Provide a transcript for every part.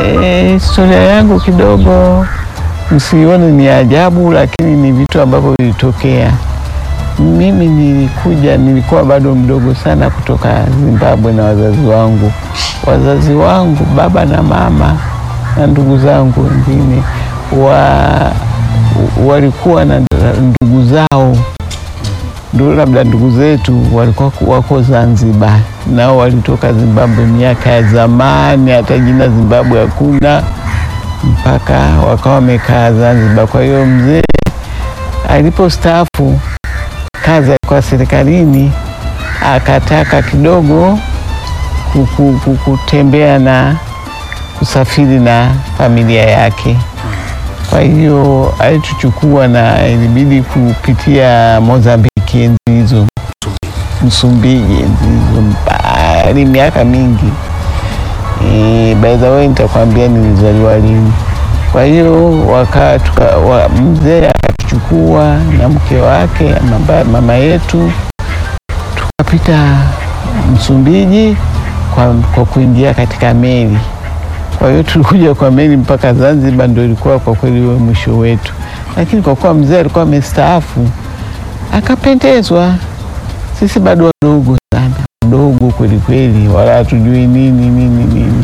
E, historia yangu kidogo msione ni ajabu, lakini ni vitu ambavyo vilitokea. Mimi nilikuja, nilikuwa bado mdogo sana kutoka Zimbabwe na wazazi wangu. Wazazi wangu baba na mama na ndugu zangu wengine wa, walikuwa na ndugu zao ndio labda ndugu zetu walikuwa wako Zanzibar, nao walitoka Zimbabwe miaka ya zamani, hata jina Zimbabwe hakuna, mpaka wakawa wamekaa Zanzibar. Kwa hiyo mzee alipostaafu kazi alikuwa serikalini, akataka kidogo kuku- ku- kutembea na kusafiri na familia yake. Kwa hiyo alituchukua na ilibidi kupitia Mozambiki enzi hizo, Msumbiji enzi hizo, mbali miaka mingi. E, by the way nitakwambia nilizaliwa lini. Kwa hiyo waka tuka, wa, mzee akatuchukua na mke wake mama, mama yetu tukapita Msumbiji kwa, kwa kuingia katika meli. Kwa hiyo tulikuja kwa meli mpaka Zanzibar, ndio ilikuwa kwa kweli huo mwisho wetu, lakini kwa kuwa mzee alikuwa amestaafu akapendezwa. Sisi bado wadogo sana, wadogo kweli kweli, wala hatujui nini nini nini,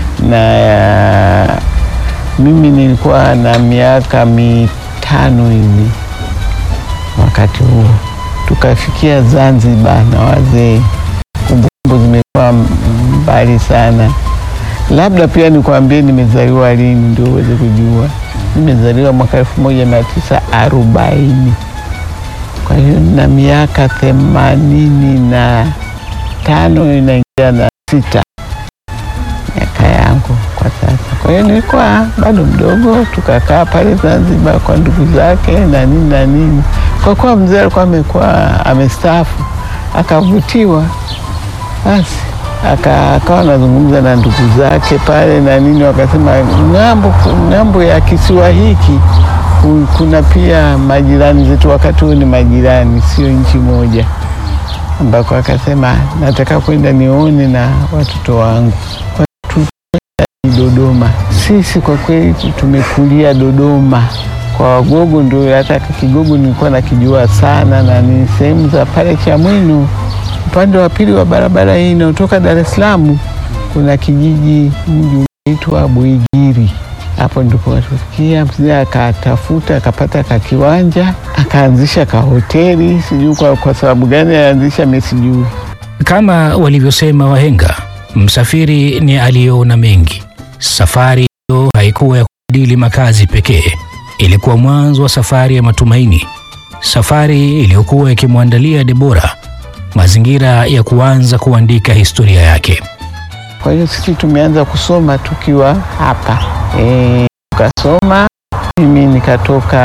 na mimi nilikuwa na miaka mitano hivi wakati huo. Tukafikia Zanzibar na wazee, kumbukumbu zimekuwa mbali sana. Labda pia nikwambie nimezaliwa lini ndio uweze kujua. Nimezaliwa mwaka elfu moja mia tisa arobaini. Kwa hiyo na miaka themanini na tano inaingia na sita miaka yangu kwa sasa. Kwa hiyo nilikuwa bado mdogo, tukakaa pale Zanzibar kwa ndugu zake na nini na nini. Kwa kuwa mzee alikuwa amekuwa amestaafu, akavutiwa basi aka- akawa anazungumza na ndugu zake pale na nini, wakasema ng'ambo, ng'ambo ya kisiwa hiki ku- kuna pia majirani zetu, wakati huo ni majirani, sio nchi moja, ambako akasema nataka kwenda nione na watoto wangu. Kwa hiyo tukaenda Dodoma. Sisi kwa kweli tumekulia Dodoma kwa Wagogo, ndio hata Kigogo nilikuwa nakijua sana, na ni sehemu za pale Chamwino upande wa pili wa barabara hii inayotoka Dar es Salaam kuna kijiji mji unaitwa Buigiri. Hapo ndipo watufikia. Mzee akatafuta akapata ka kiwanja akaanzisha ka hoteli, sijui kwa, kwa sababu gani alianzisha, mimi sijui. Kama walivyosema wahenga, msafiri ni aliyeona mengi. Safari hiyo haikuwa ya kubadili makazi pekee, ilikuwa mwanzo wa safari ya matumaini, safari iliyokuwa ikimwandalia Debora mazingira ya kuanza kuandika historia yake. Kwa hiyo sisi tumeanza kusoma tukiwa hapa e, tukasoma. Mimi nikatoka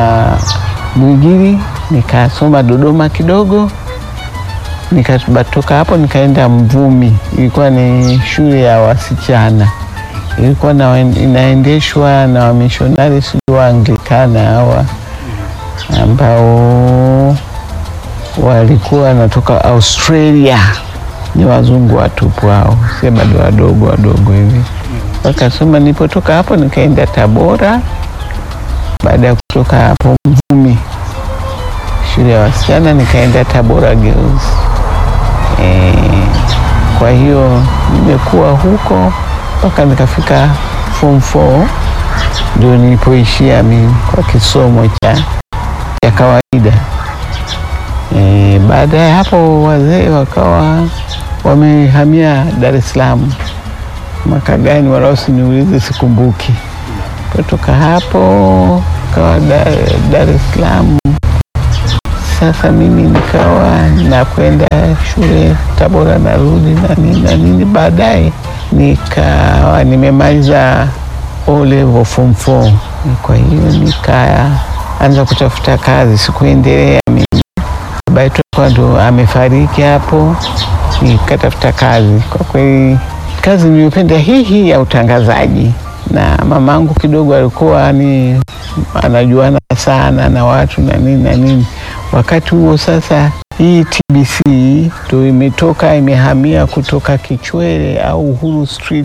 Buigiri nikasoma Dodoma kidogo, nikatoka hapo nikaenda Mvumi, ilikuwa ni shule ya wasichana, ilikuwa na, inaendeshwa na wamishonari sijui Waanglikana hawa ambao walikuwa wanatoka Australia, ni wazungu watupu hao, si bado wadogo wadogo hivi. Wakasoma, nilipotoka hapo nikaenda Tabora. Baada ya kutoka hapo Mvumi, shule ya wasichana, nikaenda Tabora Girls. E, kwa hiyo nimekuwa huko mpaka nikafika form 4 ndio nilipoishia mimi kwa kisomo cha, cha kawaida. E, baada ya hapo wazee wakawa wamehamia Dar es Salaam. Mwaka gani wala usiniulize, sikumbuki. Kutoka hapo kawa Dar, Dar es Salaam. Sasa mimi nikawa nakwenda shule Tabora, narudi na nini na nini. Baadaye nikawa nimemaliza O level form 4, kwa hiyo nikaanza kutafuta kazi, sikuendelea mimi baba yetu alikuwa ndo amefariki hapo, nikatafuta kazi. Kwa kweli kazi niliyopenda hii hii ya utangazaji, na mamangu kidogo alikuwa ni anajuana sana na watu na nini na nini. Wakati huo sasa, hii TBC ndo imetoka imehamia kutoka Kichwele au Uhuru Street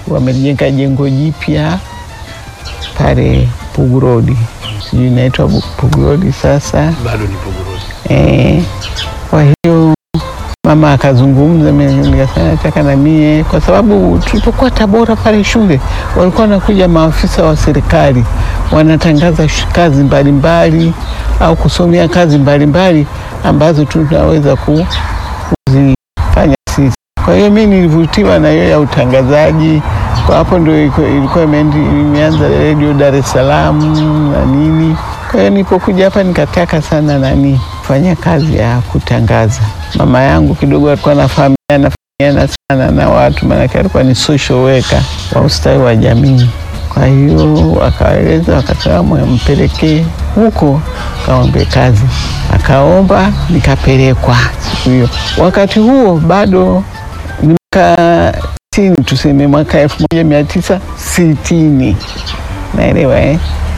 wamejenga jengo jipya pale Pugu Road, sijui inaitwa Bu- Pugu Road sasa. Bado ni Puguruzi. Eh, kwa hiyo mama akazungumza, mimi nikasema nataka na mie, kwa sababu tulipokuwa Tabora pale shule walikuwa wanakuja maafisa wa serikali wanatangaza sh- kazi mbalimbali au kusomea kazi mbalimbali ambazo tunaweza ku- kuzifanya sisi. Kwa hiyo mi nilivutiwa na hiyo ya utangazaji. Kwa hapo ndio iko- ilikuwa imeendi- imeanza redio Dar es Salaam na nini. Kwa hiyo nilipokuja hapa nikataka sana nani kufanya kazi ya kutangaza. Mama yangu kidogo alikuwa anafahamiana fahamiana sana na watu, maanake alikuwa ni social worker wa ustawi wa jamii. Kwa hiyo akaeleza, akasema mpelekee huko, kaombe kazi. Akaomba, nikapelekwa siku hiyo. Wakati huo bado ni mwaka sitini, tuseme mwaka elfu moja mia tisa sitini naelewa eh?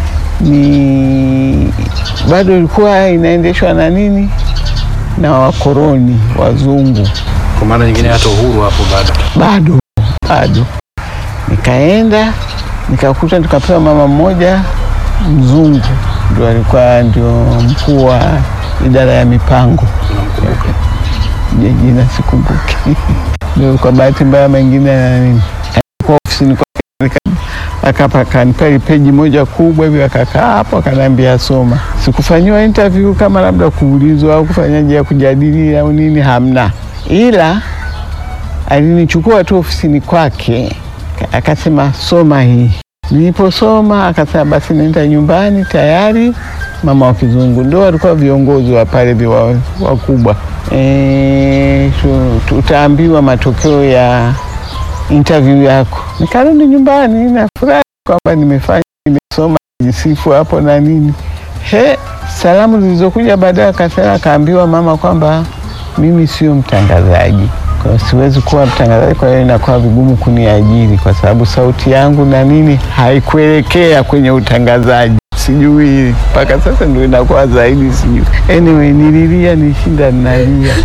ni bado ilikuwa inaendeshwa na nini na wakoloni wazungu Kwa maana nyingine hata uhuru hapo bado. bado bado. Nikaenda nikakuta, tukapewa mama mmoja mzungu, ndio alikuwa ndio mkuu wa idara ya mipango, Unamkumbuka? Je, jina sikumbuki. Ndio kwa bahati mbaya mengine na nini, kwa ofisini kwake akapa akanipa peji moja kubwa hivi, akakaa hapo akaniambia soma. Sikufanyiwa interview kama labda kuulizwa au kufanyaje ya kujadili au nini, hamna, ila alinichukua tu ofisini kwake ka- akasema soma hii. Niliposoma akasema basi nenda nyumbani tayari. Mama wa kizungu ndo walikuwa viongozi wa pale viwa- wakubwa. E, tu- tutaambiwa matokeo ya interview yako. Nikarudi nyumbani nafurahi kwamba nimefanya, nimesoma, jisifu hapo na nini. He, salamu zilizokuja baadaye akasema, akaambiwa mama kwamba mimi sio mtangazaji, kwa hiyo siwezi kuwa mtangazaji, kwa hiyo inakuwa vigumu kuniajiri kwa sababu sauti yangu na nini haikuelekea kwenye utangazaji. Sijui mpaka sasa ndio inakuwa zaidi, sijui. Anyway, nililia nishinda ninalia,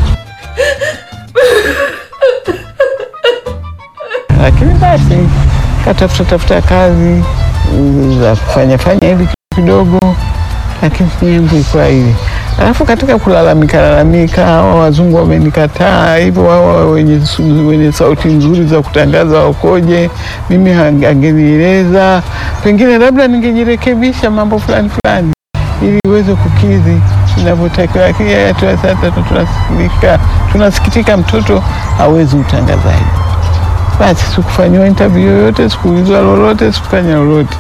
lakini basi katafuta tafuta kazi mm, za kufanya fanya hivi kidogo, lakini yangu ilikuwa ile. Alafu katika kulalamika lalamika, hawa wazungu wamenikataa hivyo, wao wenye, su- wenye sauti nzuri za kutangaza wakoje, mimi hang- angenieleza, pengine labda ningejirekebisha mambo fulani fulani ili iweze kukidhi inavyotakiwa. Lakini yeye tu sasa tu- tunasikitika, tunasikitika mtoto hawezi utangazaji. Basi sikufanyiwa interview yoyote, sikuulizwa lolote, sikufanya lolote,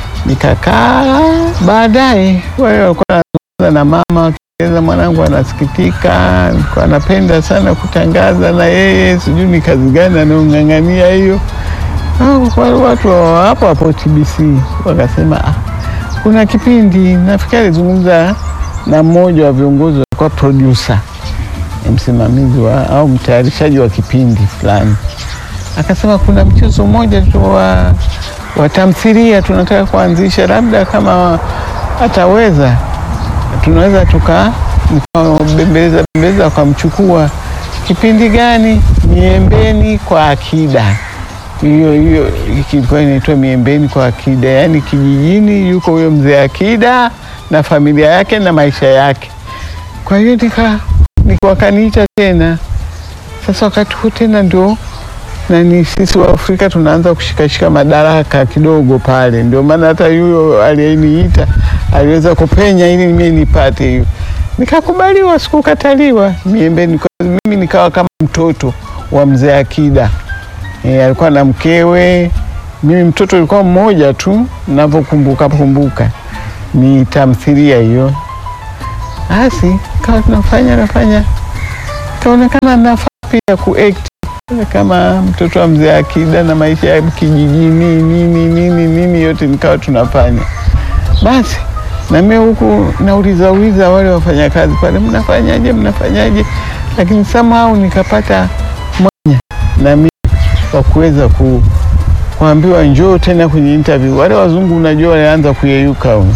nikakaa. Baadaye wale walikuwa wanazungumza na mama wakieleza mwanangu anasikitika, alikuwa anapenda sana kutangaza na yeye, sijui ni kazi gani anaong'ang'ania hiyo. Ah, wale watu wa hapo hapo TBC wakasema ah, kuna kipindi nafikiri alizungumza na mmoja wa viongozi walikuwa producer, msimamizi wa au mtayarishaji wa kipindi fulani akasema kuna mchezo mmoja tu wa, wa tamthilia tunataka kuanzisha, labda kama ataweza tunaweza tuka bembeleza bembeleza wakamchukua. Kipindi gani? Miembeni kwa Akida. Hiyo hiyo kilikuwa inaitwa Miembeni kwa Akida, yaani kijijini yuko huyo mzee Akida na familia yake na maisha yake. Kwa hiyo nika nika- wakaniita tena. Sasa wakati huo tena ndio nani sisi wa Afrika tunaanza kushikashika madaraka kidogo pale, ndio maana hata yuyo aliyeniita aliweza kupenya ili mimi nipate hiyo, nikakubaliwa, sikukataliwa. Miembeni kwa mimi nikawa kama mtoto wa mzee Akida. E, alikuwa na mkewe, mimi mtoto ulikuwa mmoja tu, navyokumbuka kumbuka, ni tamthilia hiyo. Basi kawa tunafanya nafanya, kaonekana nafaa pia kuact kama mtoto wa mzee Akida na maisha ya kijijini nini nini nini, yote nikawa tunafanya. Basi na mimi huku nauliza uliza wale wafanyakazi pale, mnafanyaje mnafanyaje, lakini somehow nikapata mwanya na mimi wa kuweza ku, kuambiwa njoo tena kwenye interview. Wale wazungu unajua walianza kuyeyuka huko.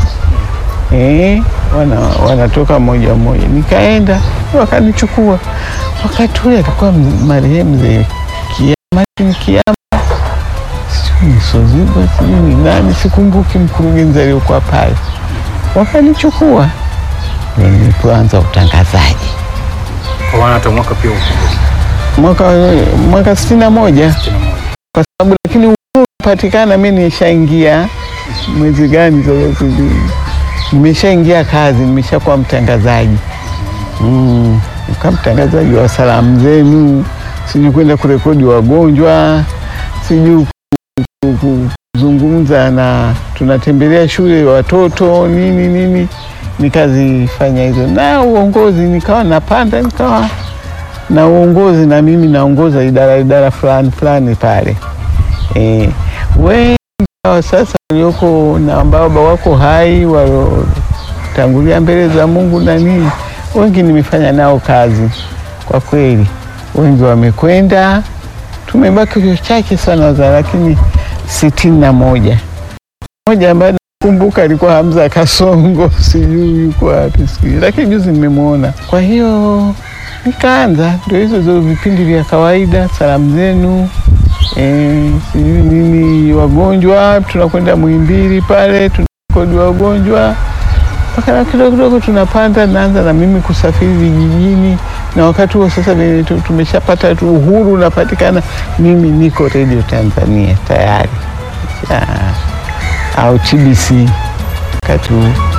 Eh, wana, wanatoka moja moja, nikaenda wakanichukua. Wakati ule alikuwa m- marehemu mzee Kiama, ni Kiama Msozigwa sijui ni nani, sikumbuki mkurugenzi aliyokuwa pale, wakanichukua ndio nilipoanza utangazaji Kwa maana hata mwaka pia ukumbuki. mwaka mwaka sitini na moja Sitini na moja. kwa sababu lakini uhuru patikana, mi nishaingia mwezi gani sasa sijui, nimeshaingia kazi, nimeshakuwa mtangazaji mm, nika mtangazaji wa salamu zenu, sijui kwenda kurekodi wagonjwa, sijui ku- ku- kuzungumza na tunatembelea shule watoto nini nini, nikazifanya hizo na uongozi, nikawa napanda, nikawa na uongozi na mimi naongoza idara idara fulani fulani pale e, wengi wa sasa walioko na ambao wako hai waliotangulia mbele za Mungu na nini, wengi nimefanya nao kazi kwa kweli, wengi wamekwenda, tumebaki wachache sana za lakini sitini na moja moja ambaye nakumbuka alikuwa Hamza Kasongo, sijui yuko wapi siku hizi, lakini juzi nimemwona. Kwa hiyo nikaanza ndio hizo zo vipindi vya kawaida, salamu zenu eh, sijui nini, wagonjwa, tunakwenda Muhimbili pale tunakodi wagonjwa mpaka na kidogo kidogo tunapanda, naanza na mimi kusafiri vijijini, na wakati huo sasa vile tu- tumeshapata tu uhuru unapatikana, mimi niko Radio Tanzania tayari Ah, au TBC wakati huu